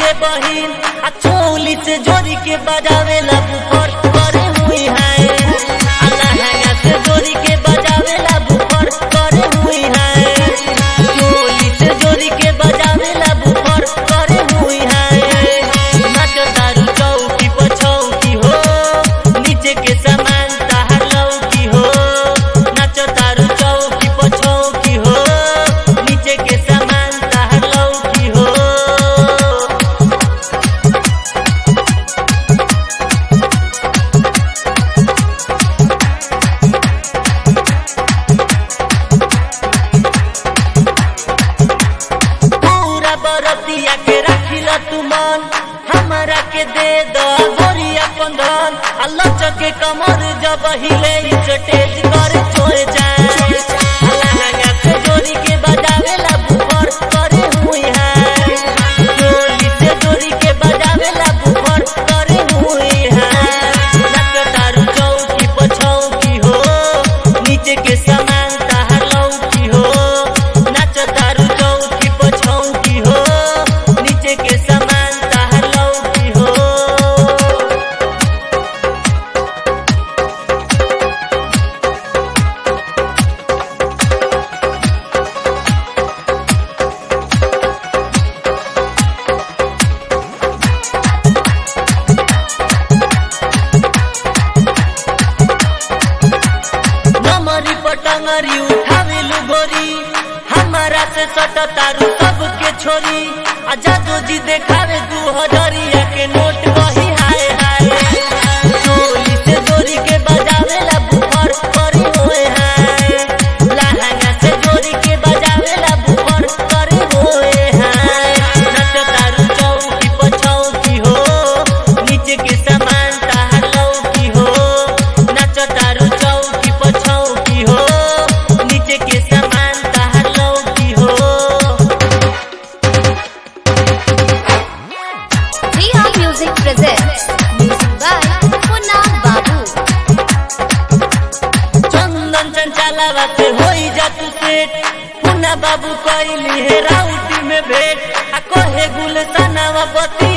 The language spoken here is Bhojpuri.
के बहिन आ चोली से जोड़ी के बजावे ला बुफर करे हुई है अलहंगा से जोड़ी के बजावे ला बुफर करे हुई है चोली से जोड़ी के बजावे ला बुफर करे हुई है नाचो तारू चौकी पछौकी हो नीचे के समान ताहर लौकी हो नाचो तारू चौकी पछौकी हो नीचे के समान ताहर लौकी हो पूरा बरतिया के रखिल तू मन हमारा के दे द गोरिया पंगन अल्लाह चके कमर जब हिले स्टेज कर छोड़ जाए अलहंगा से जोड़ी के बजावे ला बुफर करे हुई है चोली से जोड़ी के बजावे ला बुफर करे हुई है नाचो तारू चौकी पछौकी हो नीचे के समान ताहर लौकी हो नाचो तारू चौकी पछौकी हो नीचे के समान ताहर लौकी हो नमरी पटंगरी उठावेलु गोरी हमारा से सट तारू सबके छोरी आ जादू जी देखावे दू हजरिया के नोट वही हाय हाय चोली से जोड़ी के बजावे ला बुफर करी होए हाय लहंगा से जोड़ी के बजावे ला बुफर करी होए हाय नच तारू चौकी पछौकी हो नीचे के समान ताहर लौकी हो नाच तारू चौकी पछौकी हो नीचे के समान ताहर लौकी हो Riha Music presents music by Munna Babu. चंदन चंचलावा से होई जा तू सेठ पुना बाबू कैली है राउटी में भेंट आ कहे गुलसनावा बती